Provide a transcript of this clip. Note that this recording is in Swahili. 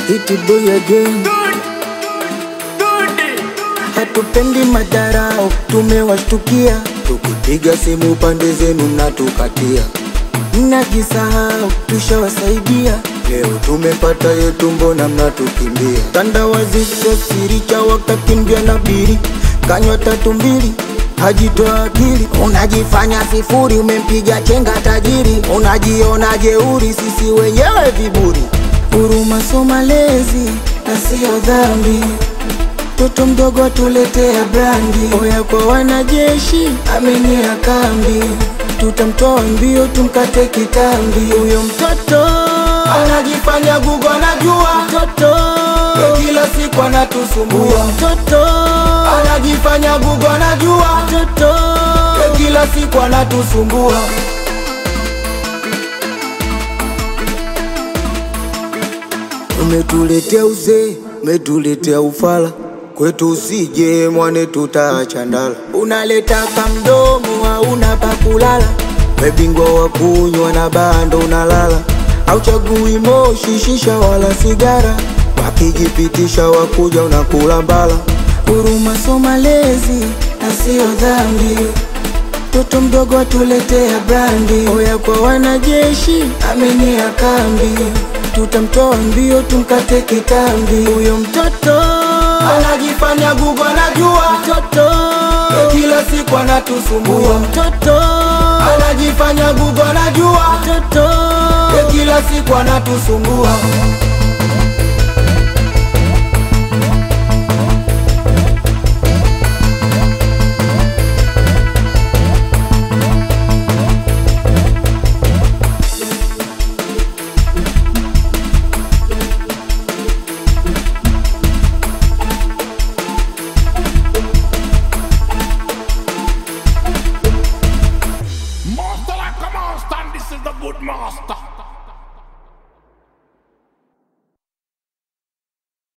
Hit boy again. Hatupendi madharau, tumewashtukia. Tukipiga simu pande zenu mnatukatia, mnajisahau, tushawasaidia. Leo tumepata yetu, mbona mnatukimbia? Tandawazi sio siri, cha wakakimbia na biri, kanywa tatu mbili hajitoa akili. Unajifanya sifuri, umempiga chenga tajiri, unajiona jeuri, sisi wenyewe viburi. Huruma so malezi na sio dhambi Mtoto mdogo tuletea brandi, oya kwa wanajeshi, amenyea kambi, tutamtoa mbio, tumkate kitambi. Huyo mtoto anajifanya gugu, anajua mtoto ya kila siku anatusumbua. Huyo mtoto anajifanya gugu, anajua mtoto ya kila siku anatusumbua. Umetuletea uzee, umetuletea ufala kwetu, usije mwane, tutaacha ndala. Unaleta kamdomo, hauna pa kulala, we bingwa wa kunywa na bando unalala, auchagui moshi, shisha wala sigara, wakijipitisha wakuja unakula mbala. Huruma so malezi na sio dhambi Mtoto mdogo atuletea brandi, oya kwa wanajeshi, amenyea kambi, tutamtoa mbio, tumkate kitambi. Huyo mtoto anajifanya gugu, anajua mtoto ya kila siku anatusumbua. Huyo mtoto anajifanya gugu, anajua mtoto ya kila siku anatusumbua. Master like a monster, and this is the good master.